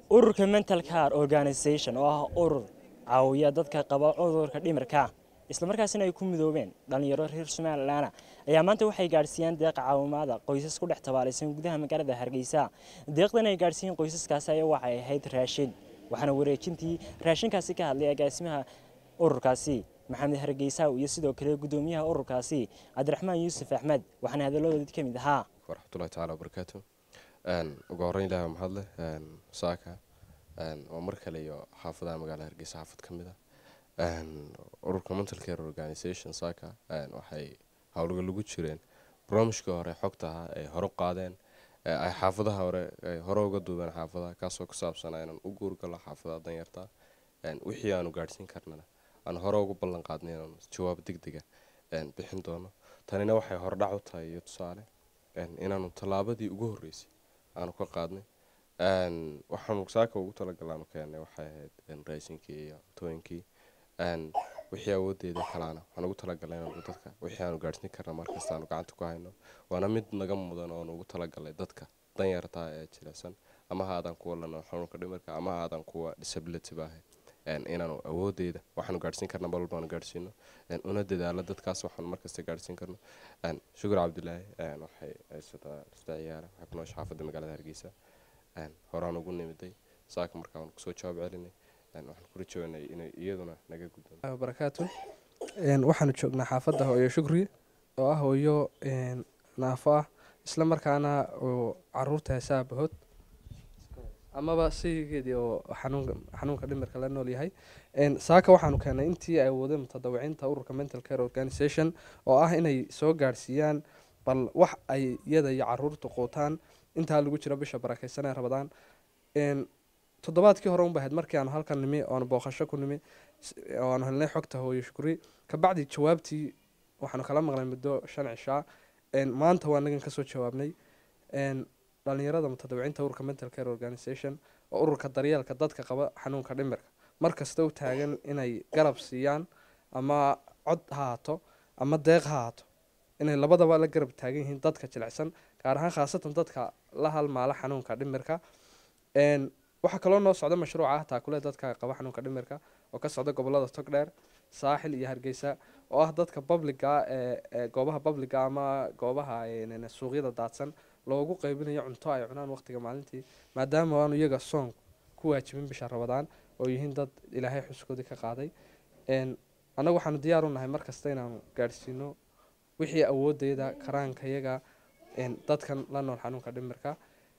ururka mental care organisation oo ah urur caawiya dadka qaba cudurka dhimirka islamarkaasina ay ku midoobeen dhalinyaro reer somalilan ayaa maanta waxay gaadhsiiyeen deeqa caawimaada qoysas ku dhex tabaalaysan gudaha magaalada hargeysa deeqdan ay gaadhsiiyeen qoysaskaasi ayaa waxay ahayd raashin waxaana wareejintii raashinkaasi ka hadlay agaasimaha ururkaasi maxamed hargeysa iyo sidoo kale gudoomiyaha ururkaasi cabdiraxmaan yuusuf axmed waxaana hadaladoodii ka mid ahaa waraxmatullahi taala wabarakaatu ugu horreyn ilahi waa mahadleh saaka waa mar kale iyo xaafadaha magaalada hargeysa xaafad ka mid a ururka mental care organisation saaka waxay howlga lagu jireen barnaamijkii hore xogta ahaa ay hore u qaadeen ay xaafadaha hore ay hore uga duubeen xaafadaha kaasoo ku saabsanaa inaan u guurgalo xaafadaha danyarta wixii aanu gaadhsiin karnana aan hore ugu ballan qaadnay inaanu jawaab deg dega bixin doono tanina waxay hordhac u tahay iyo tusaale inaanu tallaabadii ugu horreysay aanu ka qaadnay waxaanu saaka ugu talagalaanu keennay waxay ahayd raasinkii iyo cutooyinkii wixii awoodeeda kalaana waxaan ugu talagalay inaanu dadka wixii aanu gaadhsiin karna markasta aanu gacanta ku hayno waana mid naga mudan oonu ugu talagalay dadka danyartaa ee jilicsan ama ha aadan kuwa lana xanuunka dhimirka ama ha aadan kuwa disability baahay inaanu awoodeeda waxaanu gaadhsiin karna mar walbaanu gaadhsiino una dadaalo dadkaas waxaanu markasta gaadhsiin karno shukur cabdilaahi waxay haysataa lista ciyaara waxay ku noosha xaafadda magaalada hargeysa horaan ugu nimiday saaka markaa waan kusoo jawaab celinay waxaan ku rajaynay inay iyaduna naga guddoon barakaatu waxaanu joognaa xaafadda hooyo shukri oo ah hooyo naafo ah isla markaana oo caruurta heesaha bahood amaba sigeedii oo xanuunka dhimirka la nool yahay saaka waxaanu keenay intii ay awoodeen mutadawiciinta ururka mental care organisation oo ah inay soo gaadhsiiyaan bal wax ay iyada iyo caruurta quutaan intaa lagu jiro bisha barakeysan ee rabadaan toddobaadkii hore unba ahayd markii aanu halkan nimi oanu booqasho ku nimi oo aanu helnay xogta hooyo shukri kabacdi jawaabtii waxaanu kala maqnay muddo shan cishaa maanta waa nagan kasoo jawaabnay dhalinyarada mutadawiciinta ururka mental care organisation oo ururka daryeelka dadka qaba xanuunka dhimirka markasta u taagan inay garab siiyaan ama cod ha haato ama deeq ha haato inay labadaba la garab taagan yihiin dadka jilicsan gaar ahaan khaasatan dadka la halmaala xanuunka dhimirka waxaa kaloo noo socda mashruuca ah taakule dadka qaba xanuunka dhimirka oo ka socda gobolada togdheer saaxil iyo hargeysa oo ah dadka babliga ee goobaha babliga ama goobaha suuqyada daadsan loogu qeybinayo cunto ay cunaan waqtiga maalintii maadaama aanu iyaga soon ku waajibin bisha rabadaan oo yihiin dad ilaahay xuskoodii ka qaaday annagu waxaanu diyaar u nahay markasta inaanu gaadhsiino wixii awoodeeda karaankayaga dadkan la nool xanuunka dhimirka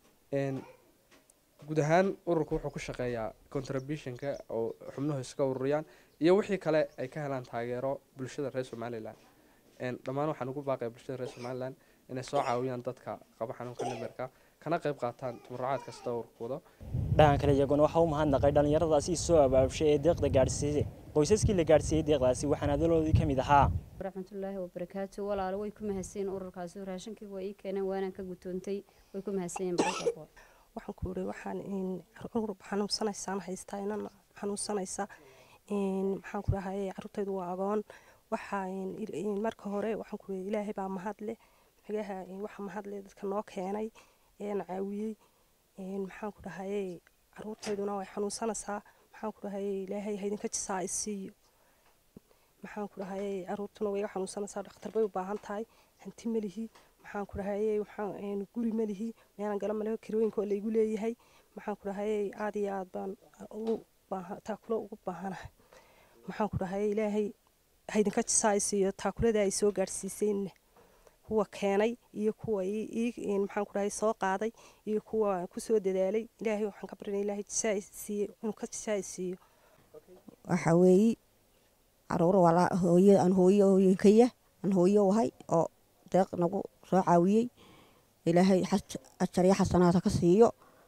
guud ahaan ururku wuxuu ku shaqeeyaa contributionka oo xubnuhu iska ururiyaan iyo wixii kale ay ka helaan taageero bulshada reer somalilan dhammaan waxaan ugu baaqaya bulshada reer somalilan inay soo caawiyaan dadka qaba xanuunka dhimirka kana qayb qaataan tabarucaad kasta ururkooda dhahan kale iyaguna waxaa u mahadnaqay dhallinyaradaasi soo abaabshay ee deeqda gaadhsiisay qoysaskii la gaadhsiiyey deeqdaasi waxaana hadaloodii ka mid ahaa waraxmatullaahi wabarakaatu walaalo way ku mahadsanyiin ururkaasi raashinkii waa ii keeneen waanaan ka gutoontay way ku mahadsanyiin barakaaqo waxaan ku iri waxaan xanuunsanaysaan haystaa inan xanuunsanaysa maxaan ku dhahay caruurtaydu waa agoon waxaa marka hore waxaan ku iri ilaahay baa mahadle magaha waxa mahadle dadka noo keenay eena caawiyey maxaan ku dhahay caruurtayduna way xanuunsanaysaa maxaan ku dhahay ilaahay haydinka jisaa isiiyo maxaan ku dhahay caruurtuna way xanuunsanaysaa dhakhtar bay u baahan tahay hanti melihi maxaan ku dhahay waxaan guri melihi meelan gala maleho kirooyinka oo laygu leeyahay maxaan ku dhahay aad iyo aad baan ugu baahan taakulo ugu baahanahay maxaan ku dhahay ilaahay haydinka jisaa isiiyo taakulada ay soo gaadhsiisayna kuwa keenay iyo kuwa maxaan ku dhahay soo qaaday iyo kuwa kusoo dadaalay ilaahay waxaan ka barinay ilaahay jisaa siiyo inuu ka jisaa siiyo waxa weeye caruur walaa hooyo aan hooyo hooyinkaya aan hooyo wahay oo deeq nagu soo caawiyey ilaahay ajar iyo xasanaada ka siiyo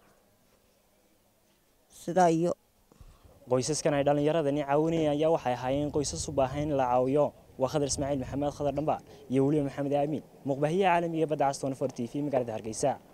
sidaa iyo qoysaskan ay dhallinyaradani caawinayeen ayaa waxay ahaayeen qoysas u baahan in la caawiyo waa khadar ismaaciil maxamed khadar dhamba iyo weliba maxamed aamin muqbahiyaha caalamiga badda caston for t v magaalada hargeysa